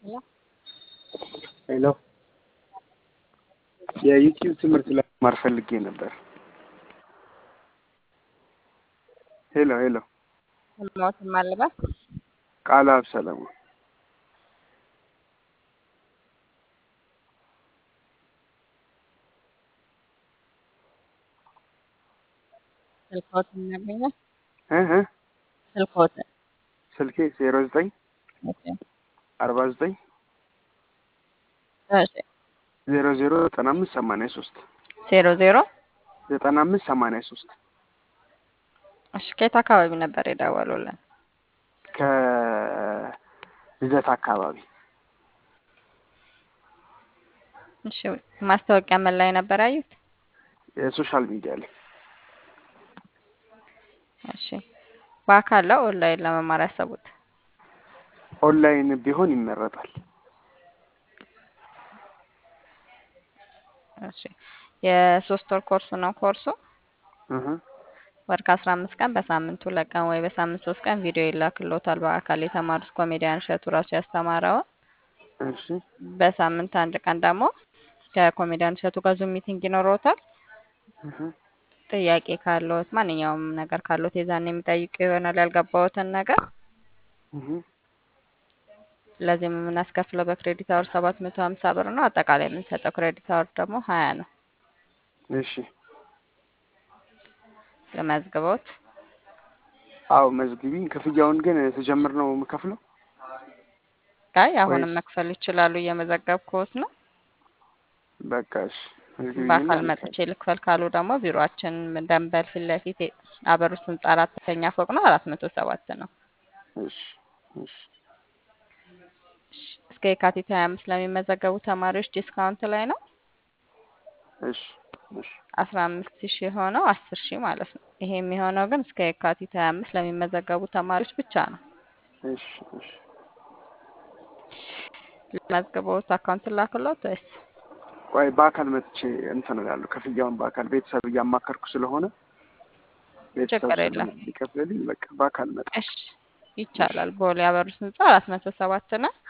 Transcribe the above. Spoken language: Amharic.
ሄሎ ሄሎ የዩቲዩብ ትምህርት ለመማር ፈልጌ ነበር። ሄሎ ሄሎ ሞት ማልባት ቃላብ ሰለሞን ስልክዎት እናገኛል። እ እ ስልክዎት ስልኬ ዜሮ ዘጠኝ እሺ አርባ ዘጠኝ እሺ ዜሮ ዜሮ ዘጠና አምስት ሰማንያ ሶስት ዜሮ ዜሮ ዘጠና አምስት ሰማንያ ሶስት እሺ ከየት አካባቢ ነበር የደወሉልን? ከልደት አካባቢ እሺ ማስታወቂያ ምን ላይ ነበር ያዩት? የሶሻል ሚዲያ ላይ እሺ በአካል ነው ኦንላይን ለመማር ያሰቡት? ኦንላይን ቢሆን ይመረጣል። እሺ የሶስት ወር ኮርስ ነው ኮርሱ። እህ ወር ከአስራ አምስት ቀን በሳምንት ሁለት ቀን ወይ በሳምንት ሶስት ቀን ቪዲዮ ይላክልዎታል። በአካል የተማሩት ኮሜዲያን እሸቱ ራሱ ያስተማረውን እሺ በሳምንት አንድ ቀን ደግሞ ከኮሜዲያን እሸቱ ጋር ዙም ሚቲንግ ይኖረዎታል። እህ ጥያቄ ካለዎት ማንኛውም ነገር ካለዎት የዛን የሚጠይቁ ይሆናል ያልገባዎትን ነገር። እህ ለዚህም የምናስከፍለው በክሬዲት አወር ሰባት መቶ ሀምሳ ብር ነው። አጠቃላይ የምንሰጠው ክሬዲት አወር ደግሞ ሀያ ነው። እሺ ለመዝግቦት አዎ መዝግቢኝ። ክፍያውን ግን ስጀምር ነው የምከፍለው? አይ አሁንም ወይስ መክፈል ይችላሉ። እየመዘገብኩት ነው። በቃ እሺ መዝግቢኝና በአካል ልክፈል። መጥቼ ልክፈል ካሉ ደግሞ ቢሮአችን ደንበል ፊት ለፊት አበሩት ህንጻ አራተኛ ፎቅ ነው። አራት መቶ ሰባት ነው። እሺ እሺ እሺ፣ እስከ የካቲት ሀያ አምስት ለሚመዘገቡ ተማሪዎች ዲስካውንት ላይ ነው። እሺ እሺ አስራ አምስት ሺህ የሆነው አስር ሺህ ማለት ነው። ይሄ የሚሆነው ግን እስከ የካቲት ሀያ አምስት ለሚመዘገቡ ተማሪዎች ብቻ ነው። እሺ እሺ ለመዝግቦት አካውንት ላክሎት ወይስ ቆይ በአካል መጥቼ እንትን እላለሁ። ክፍያውን በአካል ቤተሰብ እያማከርኩ ስለሆነ ቤተሰብ ችግር የለም። ስለሚከፍልልኝ በቃ በአካል መጣ። እሺ ይቻላል። ቦሌ አበሩት ህንጻ አራት መቶ ሰባት ነው።